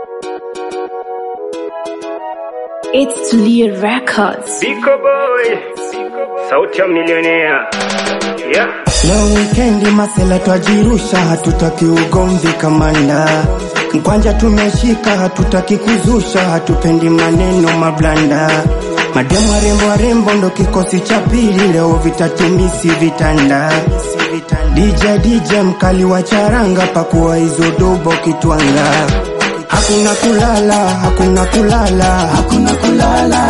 It's Tulia Records. Biko boy, sauti ya milionea. Yeah. Leo wikendi masela twajirusha, hatutaki ugomvi kamanda. Mkwanja tumeshika, hatutaki kuzusha, hatupendi maneno mablanda. Mademu warembo warembo ndo kikosi cha pili, leo vitatumisi vitanda. DJ DJ mkali wa charanga, pakuwa hizo dobo kitwanga. Hakuna kulala, hakuna kulala, hakuna kulala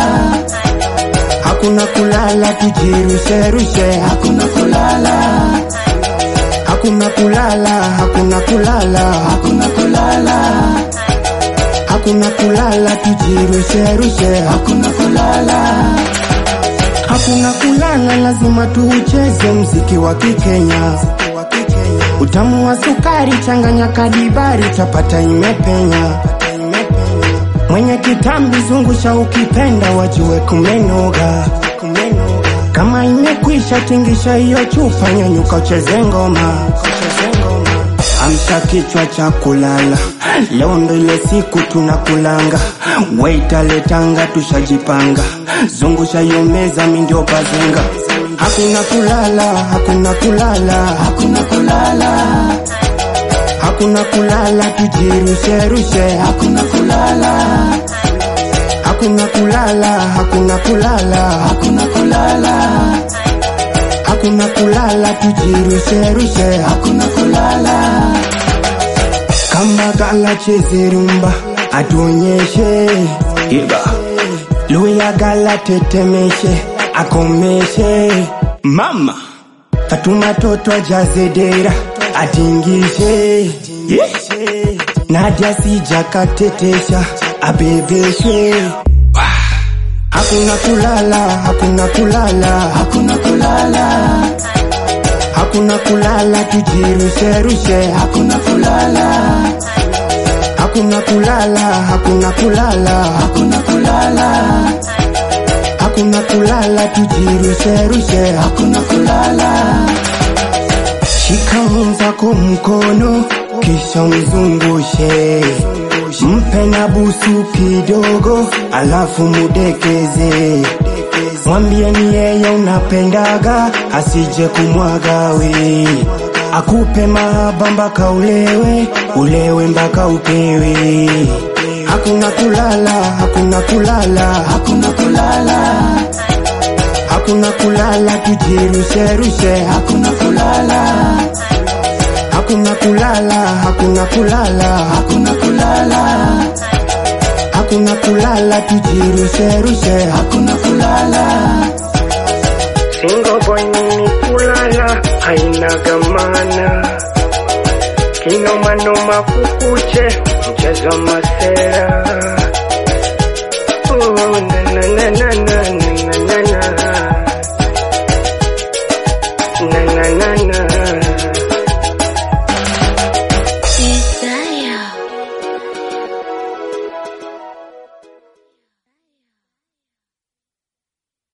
hakuna kulala, tujirushe rushe, hakuna kulala, hakuna kulala, hakuna kulala, hakuna kulala, hakuna kulala, tujirushe rushe, hakuna kulala, hakuna kulala, lazima tuucheze mziki wa Kikenya. Utamu wa sukari changanya kadibari, tapata imepenya mwenye kitambi zungusha, ukipenda wajue kumenoga. Kama imekwisha tingisha hiyo chupa, nyanyuka ucheze ngoma. Amsha kichwa cha kulala, leo ndo ile siku tunakulanga. Waita letanga, tushajipanga. Zungusha hiyo meza, mi ndio bazenga. Hakuna kulala, hakuna kulala, hakuna kulala hakuna kulala, tujirushe rushe, hakuna kulala, hakuna kulala, hakuna kulala, hakuna kulala, hakuna kulala, tujirushe rushe, hakuna kulala. Kamba gala cheze rumba, atuonyeshe iba luya gala tetemeshe, akomeshe mama Fatuma toto ajaze dera atingishe yeah. Nadia sijakatetesha abebeshe Hakuna kulala, hakuna kulala, hakuna kulala, hakuna kulala, tujirushe rushe, hakuna kulala, hakuna kulala, hakuna kulala, hakuna kulala, hakuna kulala, tujirushe rushe, hakuna kulala. Shika mwenzako mkono kisha mzungushe, mpe na busu kidogo, alafu mudekeze. Mwambie ni yeye unapendaga, asije kumwaga we. Akupe mahaba mpaka ulewe, ulewe mpaka upewe. Hakuna kulala, hakuna kulala, hakuna kulala hakuna kulala, tujirushe rushe, hakuna kulala, hakuna kulala, hakuna kulala, hakuna kulala, hakuna kulala, tujirushe rushe, hakuna kulala. Single boy mimi kulala haina gamana. Kinomanoma kukuche mchezo wa masera.